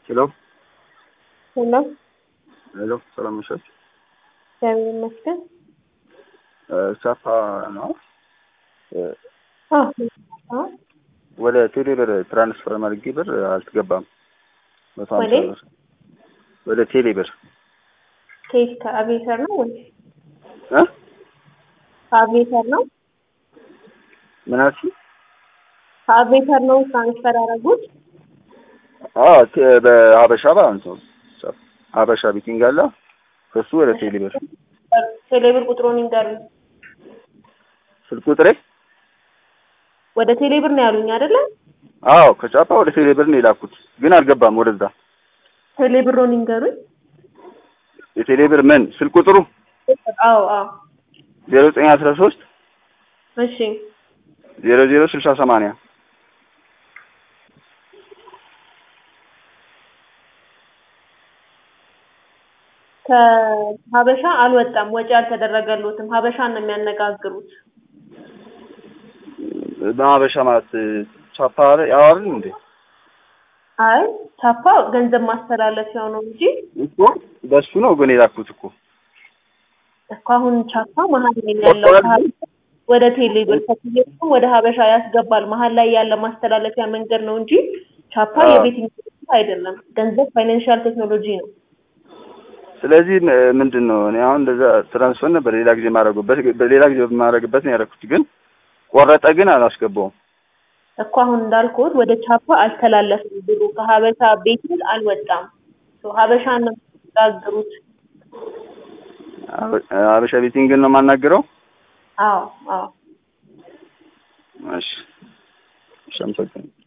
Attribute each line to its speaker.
Speaker 1: ሄሎ
Speaker 2: ሄሎ
Speaker 1: ሄሎ፣ ሰላም ነሽ?
Speaker 2: እግዚአብሔር ይመስገን።
Speaker 1: ሳፋ ነው።
Speaker 2: አዎ አዎ።
Speaker 1: ወደ ቴሌ ብር ትራንስፈር ማድረግ ብር አልተገባም። መቶ ሀምሳ
Speaker 2: ወዴት?
Speaker 1: ብር ወደ ቴሌ ብር
Speaker 2: ከየት ከአቤተር ነው ወይ
Speaker 1: እ
Speaker 2: ከአቤተር ነው?
Speaker 1: ምን አልሽኝ?
Speaker 2: ከአቤተር ነው ትራንስፈር ያደረጉት?
Speaker 1: አዎ ቴ- በሀበሻ ባንክ ነው። ሀበሻ ቢቲንግ አለ ከሱ ወደ ቴሌ ብር
Speaker 2: ቴሌብር ቁጥሩን ይንገሩኝ።
Speaker 1: ስልክ ቁጥሬ
Speaker 2: ወደ ቴሌብር ነው ያሉኝ አይደለ?
Speaker 1: አዎ ከጫፓ ወደ ቴሌ ብር ነው የላኩት፣ ግን አልገባም ወደዛ።
Speaker 2: ቴሌብሩን ይንገሩኝ።
Speaker 1: የቴሌ ብር ምን ስልክ ቁጥሩ
Speaker 2: አዎ አዎ።
Speaker 1: ዜሮ ዘጠኝ አስራ ሶስት
Speaker 2: እሺ
Speaker 1: ዜሮ ዜሮ ስልሳ ሰማንያ
Speaker 2: ከሀበሻ አልወጣም፣ ወጪ አልተደረገሎትም። ሀበሻን ነው የሚያነጋግሩት።
Speaker 1: በሀበሻ ማለት ቻፓ ያው አይደል እንዴ?
Speaker 2: አይ ቻፓ ገንዘብ ማስተላለፊያው ነው እንጂ
Speaker 1: እኮ በሱ ነው ግን የላኩት እኮ
Speaker 2: እኮ አሁን ቻፓ መሀል ላይ ነው ያለው ከሀበሻ ወደ ቴሌብር ከቴሌብርም ወደ ሀበሻ ያስገባል። መሀል ላይ ያለ ማስተላለፊያ መንገድ ነው እንጂ ቻፓ
Speaker 1: አዎ።
Speaker 2: የቤት ኢንቨስትመንት አይደለም። ገንዘብ ፋይናንሻል ቴክኖሎጂ ነው።
Speaker 1: ስለዚህ ም- ምንድን ነው እኔ አሁን እንደዛ ትራንስፈር ነበር ሌላ ጊዜ ማድረጉበት በሌላ ጊዜ የማደርግበት ነው ያደረኩት፣ ግን ቆረጠ፣ ግን አላስገባውም።
Speaker 2: እኮ አሁን እንዳልኩት ወደ ቻፓ አልተላለፍም ብሩ ከሀበሻ ቤት አልወጣም። ሶ ሀበሻን ነው የሚያነጋግሩት።
Speaker 1: ሀበ- ሀበሻ ቤቲንግን ነው የማናግረው።
Speaker 2: አዎ አዎ።
Speaker 1: እሺ እሺ፣ አመሰግናለሁ።